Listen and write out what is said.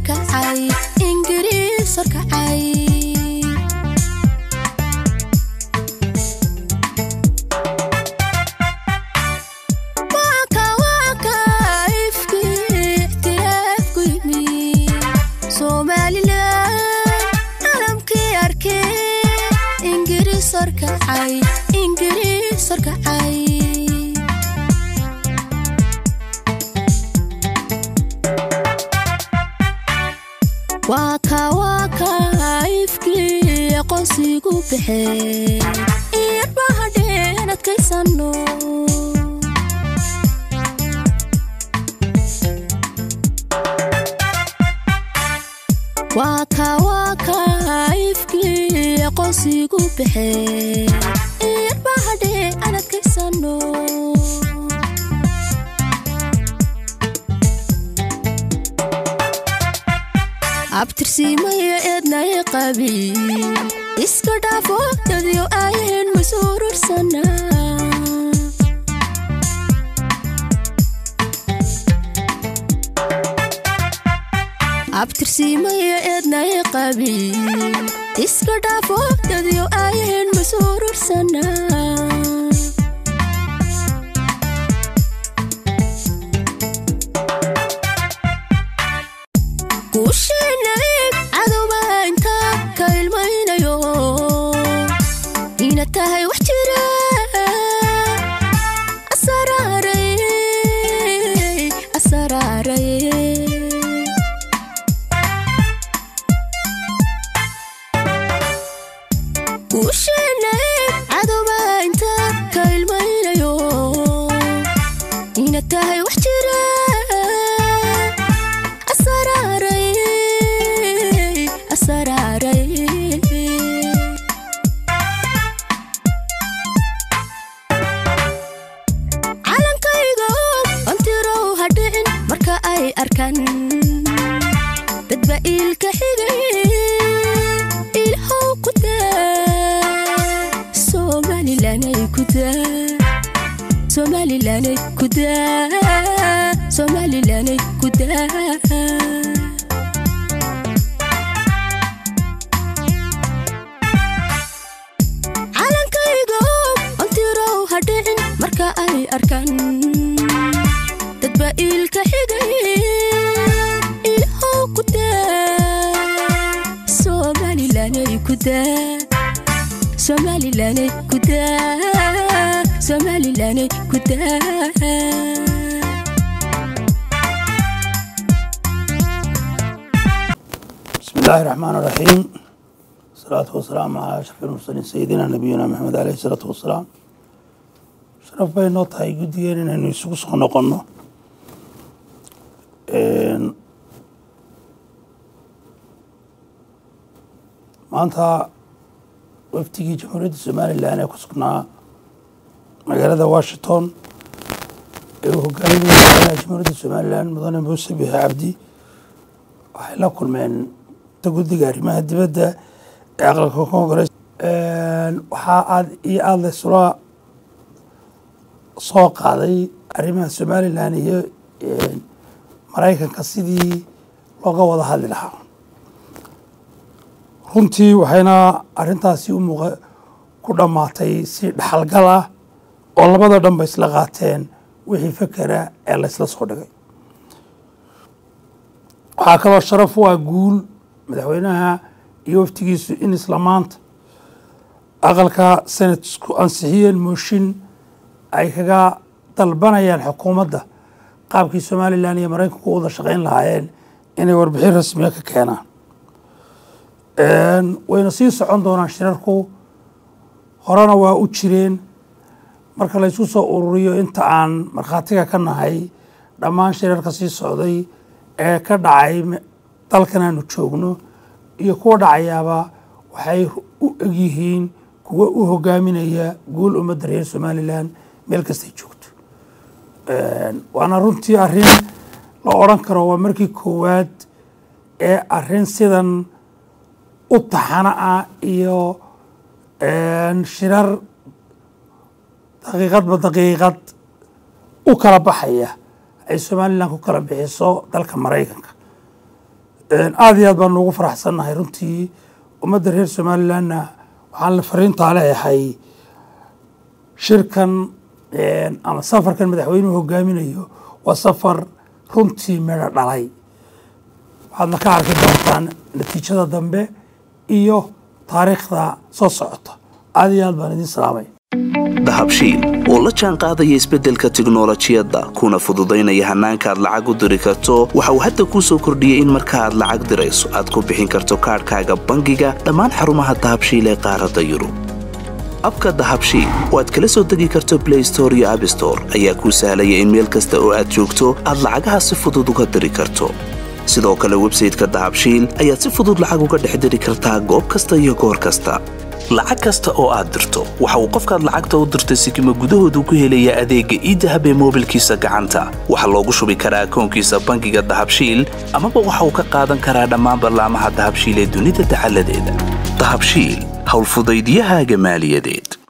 horkacay ingiriis horkacay ingiriis horkacay waa ka waa ka ifkii aqoonsigu baxee iyarbahadheen adkaysano waa ka waa ka ifkii aqoonsigu baxee iyarbahadhee aan adkaysano abtirsiimaya eednaya qabiil iska dhaafo dadyo aayaheen masuurursana abtirsiimaya eednaya qabiil iska dhaafo dadyo aayaheen masuurursana guusheenaib cadowba inta ka ilmaynayo ina tahay wax jira asaraaray asaraaray guusheenaib cadowba inta ka ilmaynayo ina tahay wax jira calankaygo antirow hadhicin marka ay arkan dadba iilka xigay ilhow ku daa somalilanay ku daa somalilanay ku daa somalilanay ku daa calankaygo antirow hadhicin marka ay arkan dadba iilka xigay ilhow ku daa somalilanay ku daa somalilanay ku daa somalilanay ku daa بسم الله الرحمن الرحيم الصلاة والسلام على أشرف المرسلين سيدنا نبينا محمد عليه الصلاة والسلام sharaf bay noo tahay guddigeen inaynu isugu soo noqonno maanta wafdigii jamhuuriyadda somalilan ee ku sugnaa magaalada washington ee uu hogaaminaya madaxweynaha jamhuuriyadda somalilan mudane muuse bixe cabdi waxay la kulmeen guddiga arrimaha dibadda ee aqalka congress waxaa aad iyo aada laysula soo qaaday arrimaha somalilan iyo maraykanka sidii looga wada hadli lahaa runtii waxayna arrintaasi u muuqa ku dhammaatay si dhaxalgal ah oo labada dhanba isla qaateen wixii fekera ee laysla soo dhigay waxaa kaloo sharaf u ah guul madaxweynaha iyo waftigiisu in isla maanta aqalka senatesku ansixiyeen mooshin ay kaga dalbanayaan xukuumadda qaabkii somalilan iyo maraykanku u wada shaqayn lahaayeen inay warbixin rasmiya ka keenaan wayna sii socon doonaan shirarku horena waa u jireen marka laysku soo ururiyo inta aan markhaatiga ka nahay dhammaan shirarka sii socday ee ka dhacay dalkan aanu joogno iyo kuwa dhacayaaba waxay u egyihiin kuwa u hogaaminaya guul ummadda reer somalilan meel kastay joogto waana runtii arrin la odran karo waa markii koowaad ee arrin sidan u taxana ah iyo shirar daqiiqadba daqiiqad u kala baxaya ay somalilan ku kala bixiso dalka maraykanka aada iyo aad baan ugu faraxsannahay runtii ummadda reer somalilandna waxaan la fariintaa leeyahay shirkan ama safarkan madaxweynuhu hogaaminayo waa safar runtii midho dhalay waxaadna ka arki doontaan natiijada dambe iyo taariikhda soo socota aada iyo aad baan idiin salaamay dahabshiil oo la jaan qaadaya isbeddelka tiknolojiyadda kuna fududaynaya hannaanka aad lacag u diri karto waxa uu hadda kuu soo kordhiyey in marka aad lacag dirayso aad ku bixin karto kaadhkaaga bangiga dhammaan xarumaha dahabshiil ee qaaradda yurub abka dahabshiil oo aad kala soo degi karto blay store iyo abstore ayaa kuu sahlaya in meel kasta oo aad joogto aad lacagaha si fudud uga diri karto sidoo kale websayteka dahabshiil ayaad si fudud lacag uga dhex diri kartaa goob kasta iyo goor kasta lacag kasta oo aad dirto waxa uu qofkaad lacagta u dirtay sikima gudahoodu ku helayaa adeegga iidahab ee moobilkiisa gacanta waxaa loogu shubi karaa akoonkiisa bangiga dahabshiil amaba waxa uu ka qaadan karaa dhammaan ballaamaha dahabshiil ee dunida dacaladeeda dahabshiil howlfudaydyahaaga maaliyadeed